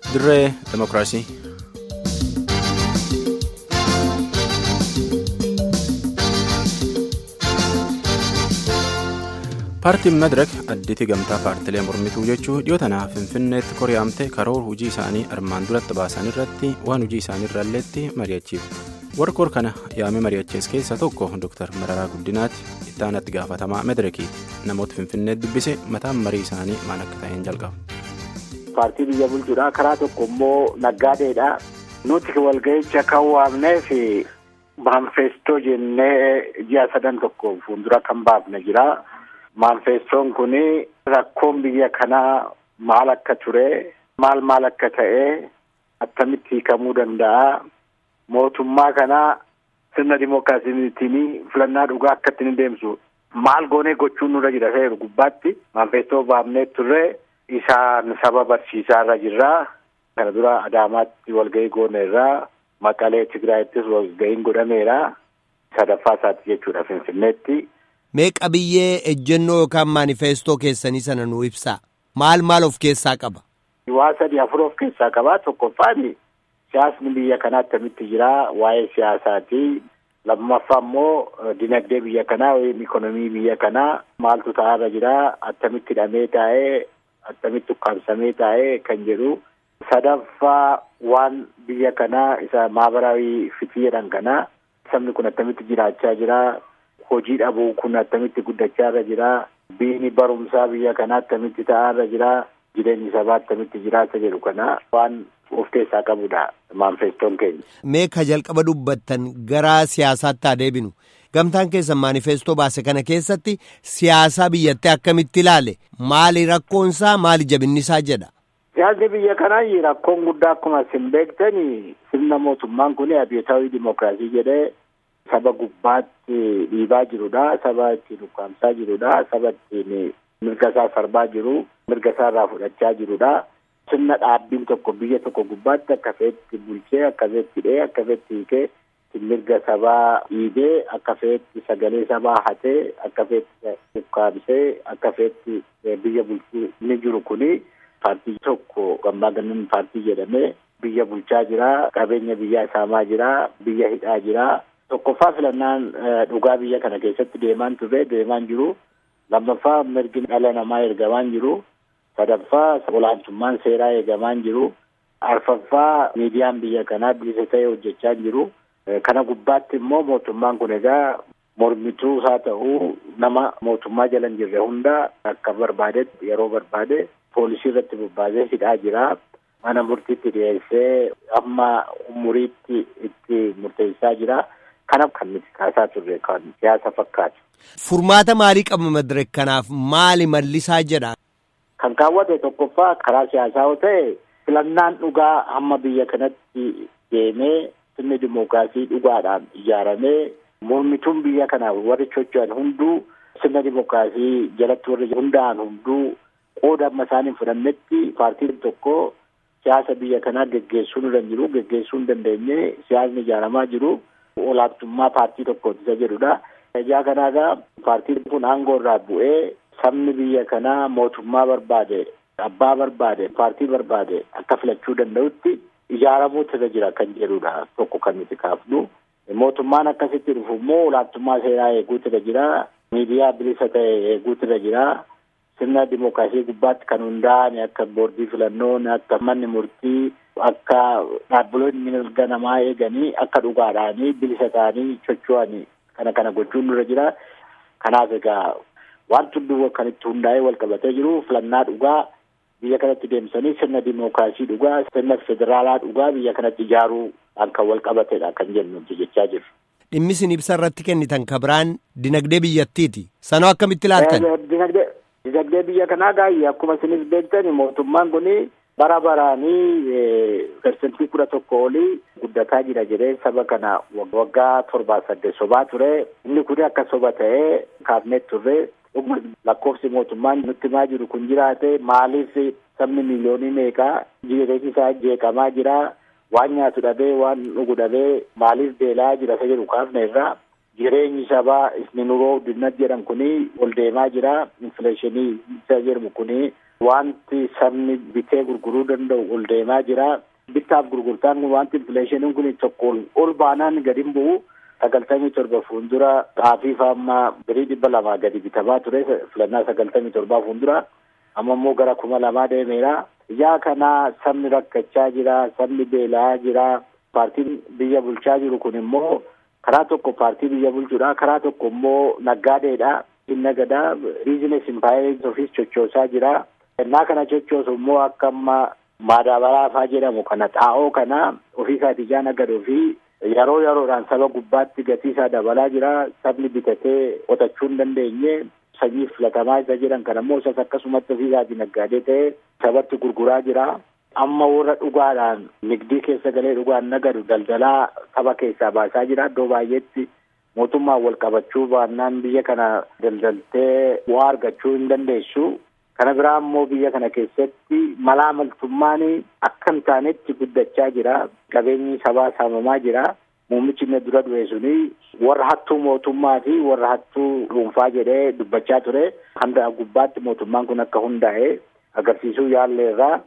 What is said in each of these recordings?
dirree demokiraasii. paartiin madirak additi gamtaa paartilee mormituu jechuu dhiyoo tanaaf finfinneetti koriyaamte karoora hojii isaanii armaan duratti baasan irratti waan hojii isaanii irraalleetti mari'achiifte warra kor kana yaamee mari'achees keessaa tokko dr mararaa guddinaatti ittaanatti gaafatamaa madirakiiti namoota finfinneetti dubbise mataan marii isaanii maal akka ta'een jalqaba. paartii biyya bulchuudha karaa tokko immoo naggaadeedha nuti walga'icha kan waamneef maanfeestoo jennee ji'a sadan tokko fuuldura kan baafne jira. Maanfeestoon kun rakkoon biyya kanaa maal akka ture maal maal akka ta'e attamitti hiikamuu danda'a mootummaa kanaa sirna dimookiraasiitiin filannaa dhugaa akka ittiin deemsu maal goonee gochuun nurra jira seeru gubbaatti maanfeestoo baafnee turre isaan saba barsiisaa irra jirraa kana dura Adaamaatti walgahii goone irraa Maqalee Tigraayittis walgahiin godhameera sadaffaa isaati jechuudha Finfinneetti. Mee qabiyyee ejjennoo yookaan maanifeestoo keessanii sana nuu ibsaa maal maal of keessaa qaba. Waa sadii afur of keessaa qaba tokkoffaan siyaasni biyya kanaa akkamitti jira waa'ee siyaasaati lammaffaa immoo dinagdee biyya kanaa yookiin ikonomii biyya kanaa maaltu ta'arra jira attamitti hidhamee taa'ee attamitti ukkaamsamee taa'ee kan jedhu sadaffaa waan biyya kanaa isa maabaraawii fitii jedhan kanaa sabni kun attamitti jiraachaa jira. hojii dhabuu kun attamitti guddachaa irra jira biini barumsaa biyya kanaa attamitti ta'aa irra jira jireenyi sabaa attamitti jiraata jedhu kana waan of keessaa qabudha maanfeestoon keenya. Mee ka jalqaba dubbattan gara siyaasaatti haa deebinu gamtaan keessan maanifeestoo baase kana keessatti siyaasaa biyyattii akkamitti ilaale maali rakkoonsaa maali jabinnisaa jedha. Siyaasni biyya kanaa rakkoon guddaa akkuma isin beektani sirna mootummaan kun abiyyootawii dimookiraasii jedhee. Saba gubbaatti dhiibaa jirudha. Saba ittiin ukkaamsaa jirudha. Saba ittiin mirga isaa sarbaa jiru. Mirga isaa irraa fudhachaa jirudha. Sirna dhaabbiin tokko biyya tokko gubbaatti akka feetti bulchee akka feetti hidhee akka feetti hiikee mirga sabaa dhiibee akka feetti sagalee sabaa hatee akka feetti ukkaamsee akka feetti biyya bulchuu inni jiru kuni paartii tokko gammaa gannan paartii jedhamee biyya bulchaa jira. Qabeenya biyyaa saamaa jira. Biyya hidhaa jira. Tokkoffaa filannaan dhugaa biyya kana keessatti deemaan ture deemaan jiru. Lammaffaa mirgi dhala namaa eegamaan jiru. Sadaffaa olaantummaan seeraa eegamaan jiru. Arfaffaa miidiyaan biyya kanaa bilisa ta'ee hojjechaa jiru. Kana gubbaatti immoo mootummaan kun egaa mormituu isaa ta'uu nama mootummaa jala hin jirre hunda akka barbaadetti yeroo barbaade poolisii irratti bobbaasee hidhaa jira. Mana murtiitti dhiyeessee amma umuriitti itti murteessaa jira. Kanaaf kan nuti kaasaa turre kan siyaasa fakkaatu. Furmaata maalii qaba madirek kanaaf maali mallisaa jedha. Kan kaawwate tokkoffaa karaa siyaasaa yoo ta'e filannaan dhugaa hamma biyya kanatti deemee sirni dimookiraasii dhugaadhaan ijaaramee mormituun biyya kanaaf warri socho'an hunduu sirna dimookiraasii jalatti warri hundaa'an hunduu qooda amma isaan hin fudhannetti paartiin tokko siyaasa biyya kanaa geggeessuu hin jiru geggeessuu hin dandeenye siyaasni ijaaramaa jiru. olaantummaa paartii tokkooti isa jedhudha. Ijaa kanaagaa paartiin kun aangoo irraa bu'ee sabni biyya kanaa mootummaa barbaade abbaa barbaade paartii barbaade akka filachuu danda'utti ijaaramuutu irra jira kan jedhudha tokko kan nuti kaafnu. Mootummaan akkasitti dhufu immoo olaantummaa seeraa eeguutu irra jira. Miidiyaa bilisa ta'e eeguutu irra jira. Sirna dimookiraasii gubbaatti kan hundaa'an akka boordii filannoon akka manni murtii akka dhaabbiloonni mirga namaa eeganii akka dhugaadhaanii bilisa ta'anii socho'anii kana kana gochuun nurra jira. Kanaaf egaa wanti hunduu kan itti hundaa'ee wal qabatee jiru filannaa dhugaa biyya kanatti deemsanii sirna dimookiraasii dhugaa sirna federaalaa dhugaa biyya kanatti ijaaruudhaan kan wal qabatedha kan jennu jechaa jiru. Dhimmi isin ibsa irratti kennitan kabiraan dinagdee biyyattiiti. Sanoo akkamitti ilaaltan? Dinagdee biyya kanaa gaayee akkuma isinis beektan mootummaan kuni bara baraanii persentii kudha tokko olii guddataa jira jedhee saba kana waggaa torbaa saddeet sobaa ture. Inni kun akka soba ta'ee kaafnee turre lakkoofsi mootummaan nutti himaa jiru kun jiraate maaliif sabni miliyoonii meeqaa jireenyi isaa jeeqamaa jira. Waan nyaatu dhabee waan dhugu dhabee maaliif beelaa jira isa jedhu kaafne irraa jireenyi sabaa isni nuroo guddinat jedhan kuni ol deemaa jira infileeshinii isa jedhamu kuni wanti sabni bitee gurguruu danda'u ol deemaa jira. Bittaaf gurgurtaan kun wanti infileeshiniin kun tokko ol baanaan gadi hin bu'u. Sagaltamii torba fuuldura xaafii faammaa birii dhibba lamaa gadi bitamaa ture filannaa sagaltamii torbaa fuuldura amma immoo gara kuma lamaa deemeera. Yaa kana sabni rakkachaa jira, sabni beela'aa jira. Paartiin biyya bulchaa jiru kun immoo karaa tokko paartii biyya bulchuudha, karaa tokko immoo naggaadeedha. Inni gadaa biizines impaayerii ofiis chochoosaa jira. Innaa kana chochoosu immoo akka amma maadaabaraa faa jedhamu kana xaa'oo kana ofiisaati ijaan agaduu fi yeroo yeroodhaan saba gubbaatti gatii isaa dabalaa jira. Sabni bitatee qotachuu hin dandeenye sanyii filatamaa isa jedhan kana immoo isas akkasumatti ofiisaati naggaadee ta'ee sabatti gurguraa jira. Amma warra dhugaadhaan nigdii keessa galee dhugaan nagadu daldalaa saba keessaa baasaa jira. Iddoo baay'eetti mootummaan wal qabachuu baannaan biyya kana daldaltee bu'aa argachuu hin dandeessu. Kana biraa immoo biyya kana keessatti malaa maltummaan akka hin taanetti guddachaa jira. Qabeenyi sabaa saamamaa jira. Muummichi inni dura du'e suni warra hattuu mootummaa fi warra hattuu dhuunfaa jedhee dubbachaa ture. Hanga gubbaatti mootummaan kun akka hundaa'e agarsiisuu yaalleerraa.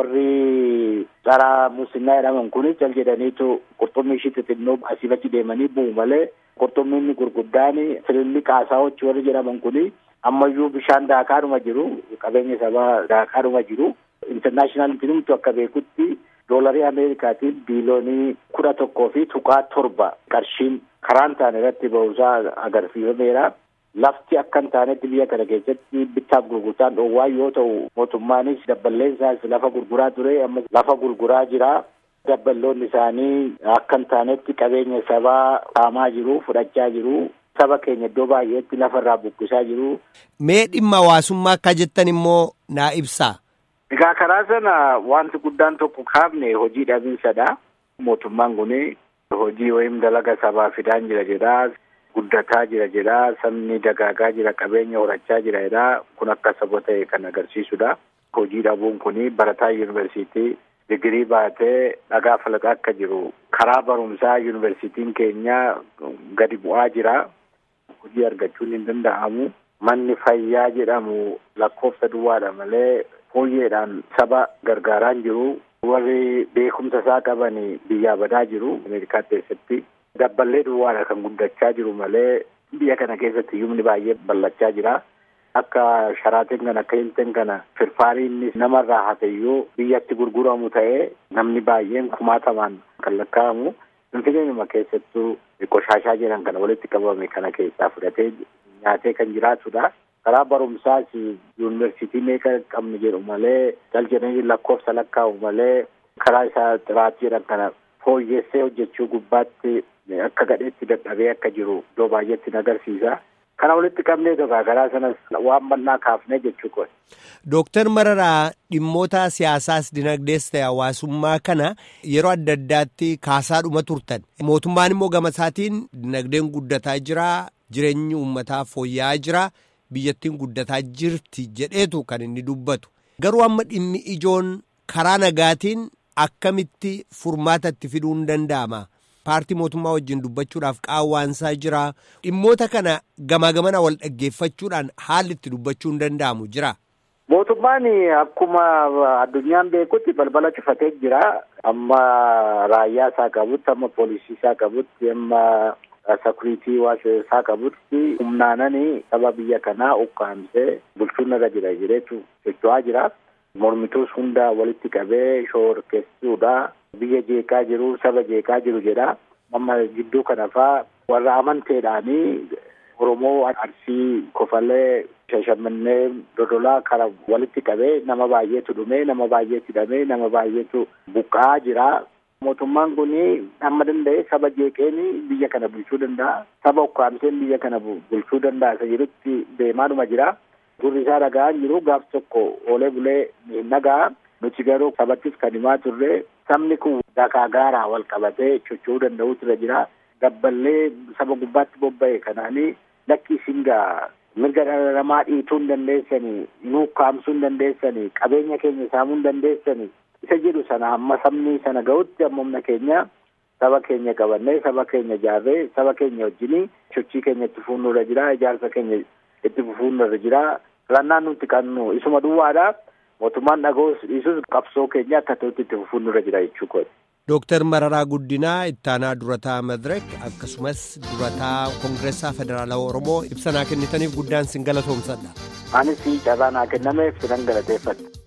Warri tsara musliimaa jedhaman kun cal jedhaniitu qurxummii ishii xixinnoo asii achi deemanii bu'u malee qurxummiin gurguddaan fililli qaasaa'ochi warri jedhaman kun ammayyuu bishaan daakaadhuma jiru qabeenya sabaa daakaadhuma jiru intarnaashinaalitiin humtu akka beekutti doolarii ameerikaatiin biiloonii kudha tokkoo fi tuqaa torba qarshiin karaan taane irratti ba'uusaa agarsiifameera. Lafti akka hin taanetti biyya kana keessatti bittaaf gurgurtaan dhoowwaa yoo ta'u mootummaanis dabballeen isaas lafa gurguraa ture amma lafa gurguraa jira. Dabballoonni isaanii akka hin taanetti qabeenya sabaa saamaa jiru fudhachaa jiru. Saba keenya iddoo baay'eetti lafarraa buqqisaa jiru. Mee dhimma hawaasummaa akka jettan immoo naa ibsaa. Egaa karaa sana wanti guddaan tokko kaafne hojii dhabiinsadha. Mootummaan kun hojii wayim dalaga sabaa fidaan jira jedha. Guddataa jira jedha. Sabni dagaagaa jira. Qabeenya horachaa jira jedha. Kun akka saba ta'e kan agarsiisudha. Hojii dhabuun kun barataa yuunivarsiitii digirii baatee dhagaa falaqaa akka jiru karaa barumsaa yuunivarsiitiin keenya gadi bu'aa jira. Hojii argachuun hin danda'amu. Manni fayyaa jedhamu lakkoofsa duwwaadha malee fooyyeedhaan saba gargaaraa jiru. Warri beekumsa isaa qaban biyyaa badaa jiru. Ameerikaa keessatti. Dabballee duwwaadha kan guddachaa jiru malee biyya kana keessatti hiyyumni baay'ee ballachaa jira. Akka sharaatiin kana akka hilteen kana firfaariin namarraa hateyyuu biyyatti gurguramu ta'ee namni baay'een kumaatamaan kan lakkaa'amu. Finfinneenuma keessattuu qoshaashaa jedhan kana walitti qabame kana keessaa fudhatee nyaatee kan jiraatudha. Karaa barumsaas yuunivarsiitii meeqa qabnu jedhu malee cal jedhanii lakkoofsa lakkaa'u malee karaa isaa xiraatii jedhan kana fooyyessee hojjechuu gubbaatti akka gadheetti dadhabee akka jiru iddoo baay'eetti agarsiisa. Kana walitti qabnee tokko karaa sanas waan bal'aa kaafnee jechuu kooti. Dooktar Mararaa dhimmoota siyaasaas dinagdees ta'e hawaasummaa kana yeroo adda addaatti kaasaadhuma turtan. Mootummaan immoo gama isaatiin dinagdeen guddataa jira, jireenyi uummataa fooyya'aa jira, biyyattiin guddataa jirti jedheetu kan inni dubbatu. Garuu amma dhimmi ijoon karaa nagaatiin akkamitti furmaata itti fiduun danda'ama? paartii mootummaa wajjin dubbachuudhaaf qaawwaansaa jira dhimmoota kana gamaa gamana wal dhaggeeffachuudhaan haalli itti dubbachuun danda'amu jira. Mootummaan akkuma addunyaan beekutti balbala cufatee jira. Amma raayyaa isaa qabutti, amma poolisii isaa qabutti, amma sakuriitii isaa qabutti humnaananii saba biyya kanaa ukkaamsee bulchuun irra jira jedheetu socho'aa jira. Mormituus hunda walitti qabee shoorkeessuudha. Biyya jeeqaa jiru, saba jeeqaa jiru jedha. Amma gidduu kana faa warra amanteedhaanii Oromoo Arsii Kofalee Shashamannee Dodolaa kana walitti qabee nama baay'eetu dhumee nama baay'eetu hidhamee nama baay'eetu buqqa'aa jira. Mootummaan kun amma danda'e saba jeeqeen biyya kana bulchuu danda'a. Saba ukkaamseen biyya kana bulchuu danda'a isa jedhutti deemaadhuma jira. Gurri isaa dhaga'aa jiru gaaf tokko oolee bulee hin dhaga'a. Nuti garuu sabattis kan himaa turre sabni kun dakaa gaaraa wal qabatee socho'uu danda'utu irra jira. Dabballee saba gubbaatti bobba'e kanaanii lakki isin gaa mirga dhala namaa dhiituu hin dandeessanii, nu ukkaamsuu hin dandeessanii, qabeenya keenya saamuu hin dandeessanii. Isa jedhu sana hamma sabni sana ga'utti amma humna keenya saba keenya qabannee saba keenya ijaarree saba keenya wajjinii sochii keenya itti fufuun irra jira ijaarsa keenya itti fufuun irra jira filannaan nuti qabnu isuma duwwaadha mootummaan dhaga'uus dhiisuus qabsoo keenya akka ta'utti itti fufuun nurra jira jechuu kooti. Dooktar Mararaa Guddinaa ittaanaa durataa Madirek akkasumas durataa Koongireessaa Federaalawaa Oromoo ibsa naa kennitaniif guddaan sin galatoomsadha. Anis carraa naa kennameef sinan galateeffadha.